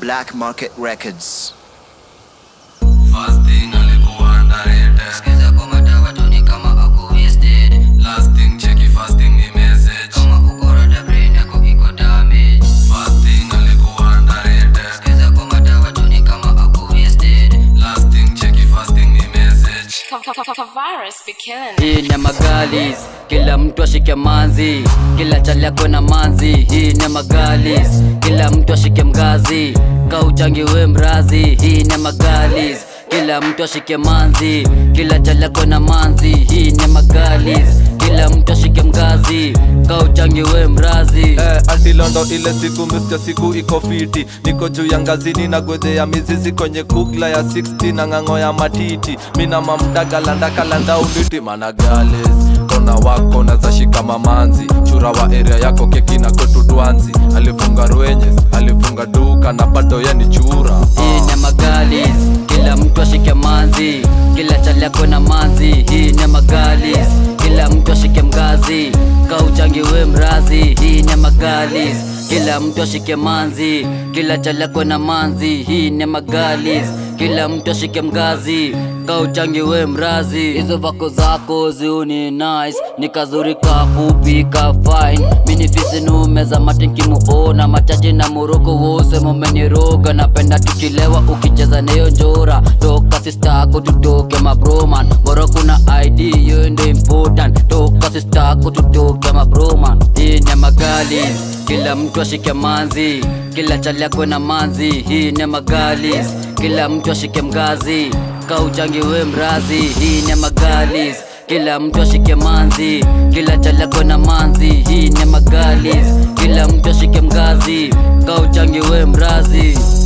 Black Market Records. Fasting alikuwa underrated. Sikiza kwa madawa tu ni kama ako wasted Lasting cheki fasting ni message. Kama uko rada brain yako iko damage Fasting alikuwa underrated. Sikiza kwa madawa tu ni kama ako wasted Lasting cheki fasting ni message. Virus be killing it. hii ni magalis kila mtu ashike manzi kila chali yako na manzi hii ni magalis kila mtu ashike mgazi kauchangi we mrazi hii ni magalis kila mtu ashike manzi kila chali yako na manzi hii ni magalis kila mtu ashike mgazi kauchangi we mrazi Eh, antilondo ile siku miska siku iko fiti niko juu ya ngazini na gwedhe ya mizizi kwenye kugla ya 60 na ng'ang'o ya matiti mina mamdagalandakalandha uliti managales kona wako nazashika mamanzi chura wa area yako keki na kwetu dwanzi alifunga rwenyes alifunga duka na bado ye ni chura hii ni magalis kila mtu ashike manzi kila chali yako na manzi hii ni magalis kila mtu ashike mgazi kauchangi we mrazi hii ni magalis kila mtu ashike manzi kila chali yako na manzi hii ni magalis kila mtu ashike mgazi kauchangi we mrazi hizo vako zako ziuni nice ni kazuri kafupi ka fine minifisi numeza matinkimuona machaji na moroko wose momeniroga napenda tukilewa ukicheza neyo njora toka sistako tutoke mabroman bora kuna id yo ndo important toka sistako tutoke mabroman hii ni magalis kila mtu ashike manzi kila chali yako na manzi hii ni magalis kila mtu ashike mgazi kauchangi we mrazi hii ni magalis kila mtu ashike manzi kila chali yako na manzi hii ni magalis kila mtu ashike mgazi kauchangi we mrazi